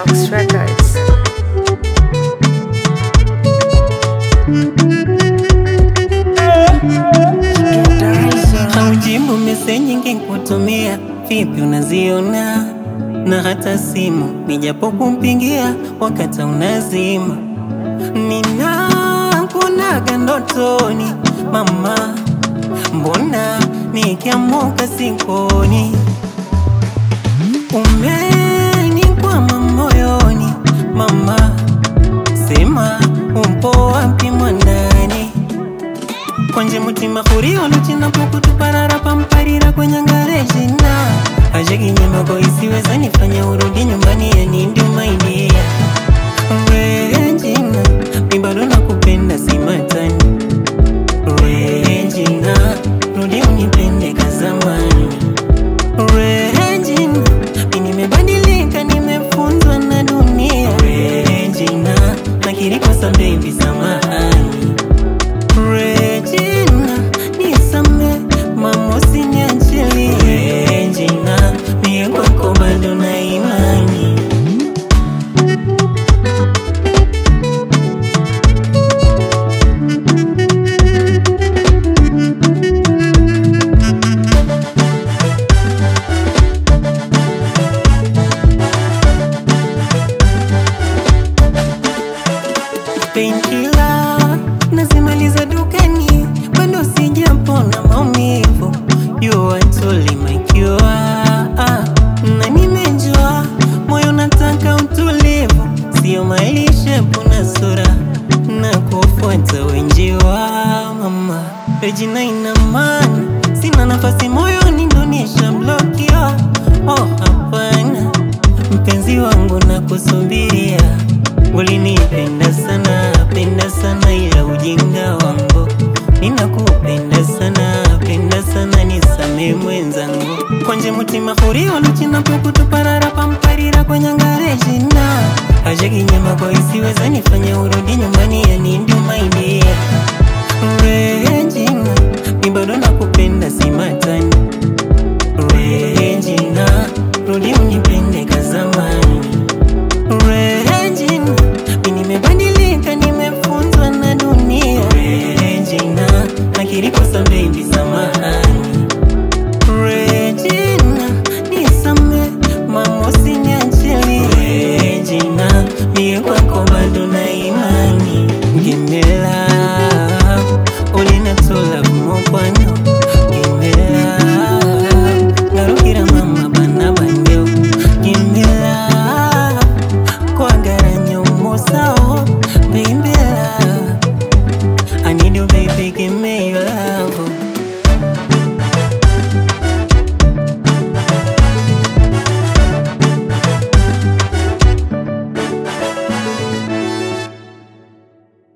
Max Records. Haujibu meseji ngekutumia, vipi unaziona? Na hata simu nijapokupigia wakati unazima, ninakuonaga ndotoni mama, mbona nikiamuka sikoni? Umenikwama moyoni mama, sema umpo wapi mwandani kwanje mutima kurio luchina pukutuparara pamparira kwenye ngarejina ajekinyema ko isiweza nifanya urudi nyumbani yanindi umaidia Regina, mi bado nakupenda si matani Regina, rudi unipende kazamani Regina, mi nimebadilika nimefunzwa na dunia Regina, nakiri kosa baby samahani Regina, nisame mama usiniachilie Regina, mie kwako bado na imani Painkiller nazimaliza dukani, bado sijapona maumivu. You are totally my cure. Ah, na nimejua moyo nataka utulivu, sio malishe puna sura na kufuata wenjiwa mama. Regina ina maana sina nafasi moyoni, ndo nishablokiwa. Oh, hapana mpenzi wangu na kusubiria ulinipenda sana penda sana ila ujinga wangu ninakupenda sana penda sana nisame mwenzangu kwanje mutima hurio luchina pukutuparara pamparira kwenye ngarejina ajekinyema kwa isiweza nifanya urudi nyumbani yanindi umaidia Regina, mi bado nakupenda si matani